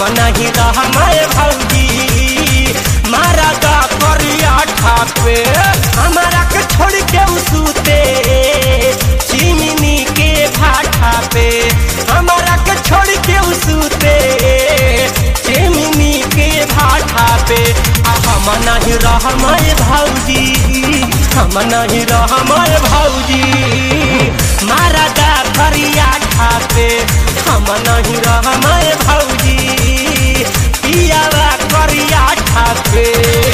नहीं रहमाए भौजी मारा दा करिया ठापे हमारा के छोड़ के उसूते चिमनी के भाठा पे हमारा के छोड़ के उसूते चिमनी के भाठा पे आ हम नहीं रहमाए भौजी हम नहीं रहमाए भौजी मारा दा करिया ठापे हम नहीं रहमाए भौजी पियावा करिया ठापे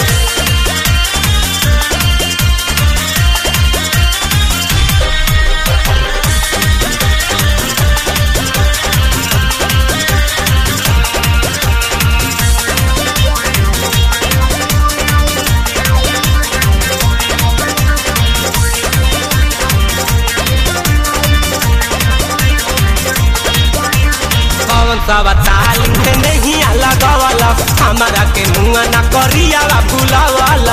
कौन सा बताली से नहीं लगवाला हमारा के मुंगा ना करिया भूलावाला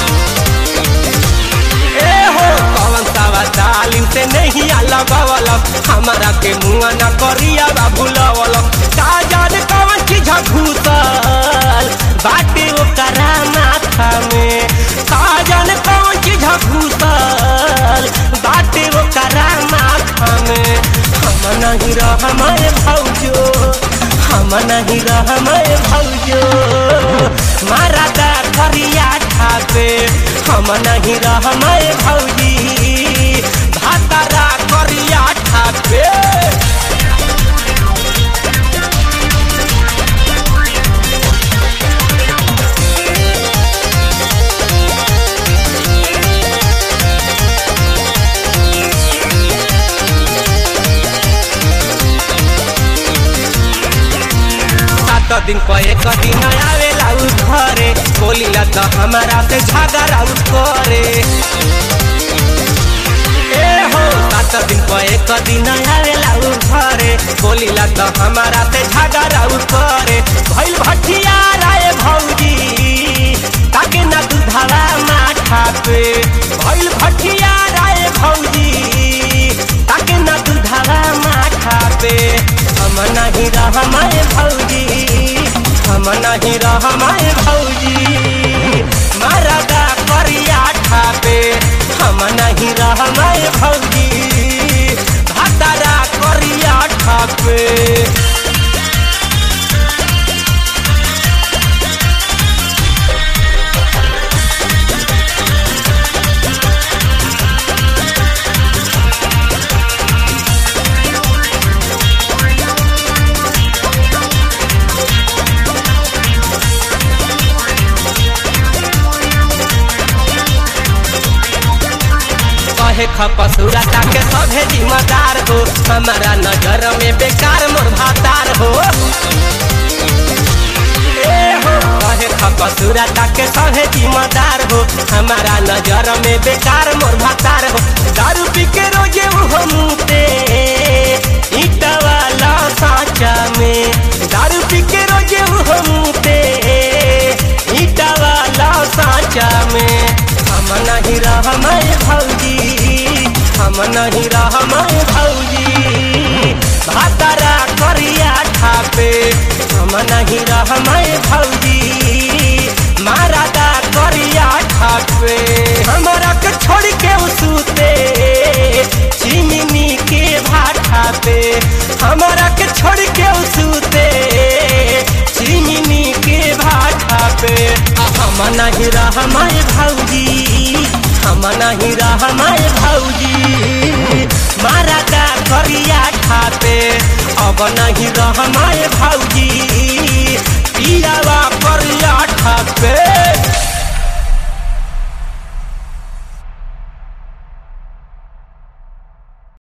ए हो कौन सा बताली से नहीं लगवाला हमारा के मुंगा ना करिया भूलावाला का जाने कौन चीज घुसल बाटे ओकरा माथा में का जाने कौन चीज घुसल बाटे ओकरा माथा में हम नहीं रह हमारे भौजो हम नहीं रह हमारे भौजो मारा दा करिया ठापे हम नहीं रह हमारे भौजी भातारा करिया ठापे सात दिन पर एक दिन आवेला उ घरे बोलीला त हमारा से झगड़ा उ करे ए हो सात दिन पर एक दिन आवेला उ घरे बोलीला त हमारा से झगड़ा उ करे भइल भटिया राय भौजी ताके ना दुधावा माथा पे भइल भटिया राय भौजी ताके ना दुधावा माथा पे हम नहीं रह हमारे भौजी हम नहीं रह हमारे भौजी मारा दा करिया ठापे हम नहीं रह हमारे भौजी भातारा करिया ठापे कहे खपसुरा के सभे जिम्मेदार हो हमारा नजर में बेकार मोर भातार हो ए हो कहे खपसुरा के सभे जिम्मेदार हो हमारा नजर में बेकार मोर भातार हो दारू पी के रोजे वो मुते ईटा वाला साचा में दारू पी के रोजे वो मुते ईटा वाला साचा में हम नहीं रह हमारे भौजी हम नहीं रह हमारे भौजी भातारा करिया ठापे हम नहीं रह हमारे भौजी मारा दा करिया ठापे हमारा के छोड़ के उसूते चिमनी के भाठा पे हमारा के छोड़ के उसूते चिमनी के भाठा पे आ हम नहीं रह हमारे भौजी हम नहीं रह हमारे भौजी मारा दा करिया ठापे अब नहीं रह हमारे भौजी